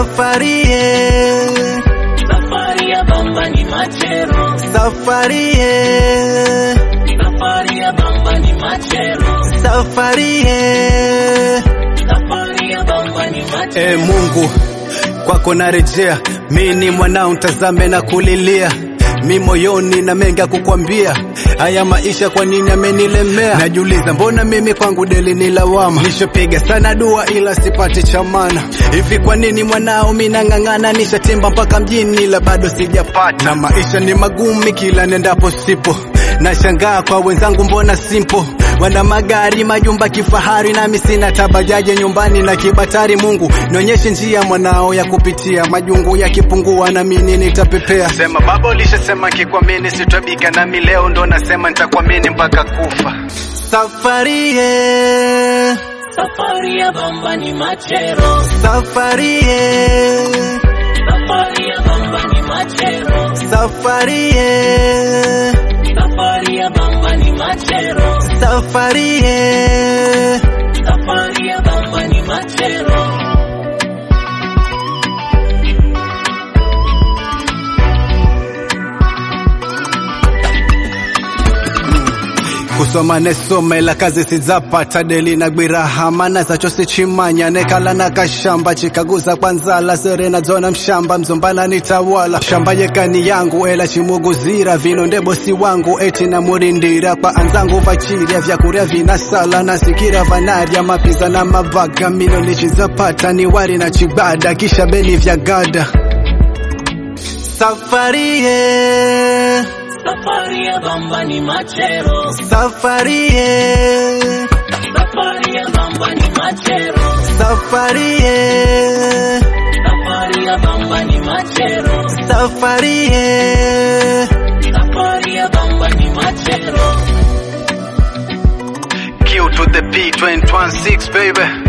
safari ye, safari ya bamba ni machero, safari ye, safari ya bamba ni machero, safari ye. safari ya bamba ni machero. E Mungu, kwako narejea, mi ni mwanao, ntazame na kulilia mi moyoni na mengi ya kukwambia. Haya maisha kwa nini amenilemea? Najiuliza, mbona mimi kwangu deli ni lawama? Nishapiga sana dua ila sipati chamana. Hivi kwa nini mwanao mi nang'ang'ana? Nishatimba mpaka mjini ila bado sijapata, na maisha ni magumi kila nendapo sipo. Nashangaa kwa wenzangu, mbona simple wana magari majumba kifahari, nami sina tabajaje nyumbani na kibatari. Mungu nionyeshe njia mwanao ya kupitia, majungu yakipungua na mimi nitapepea. Sema baba, ulishasema kikwamini sitabika, nami leo ndo nasema nitakwamini mpaka kufa. Safari ye, Safari ya bamba ni machero, safari ye, safari ya bamba ni machero, safari ye, safari ya bamba ni machero, safari ye. safari ya bamba ni machero. kusoma nesoma ila kazi sizapata deli na gwiraha mana zacho sichimanya nekala na kashamba chikaguza kwanzala serena zona mshamba mzombala nitawala shamba yekani yangu ela chimuguzira vino ndebosi wangu eti na murindira kwa anzangu vachirya vyakurya vinasala nasikira vanarya mapiza na mavaga mino nichizapata ni wari na chibada kisha beni vya gada safari ye Safari ya bamba ni machero, safari ye safari ya bamba ni machero, Safari ye, safari ya bamba ni machero, safari ye. safari ya bamba ni machero. Q to the P, 216 baby.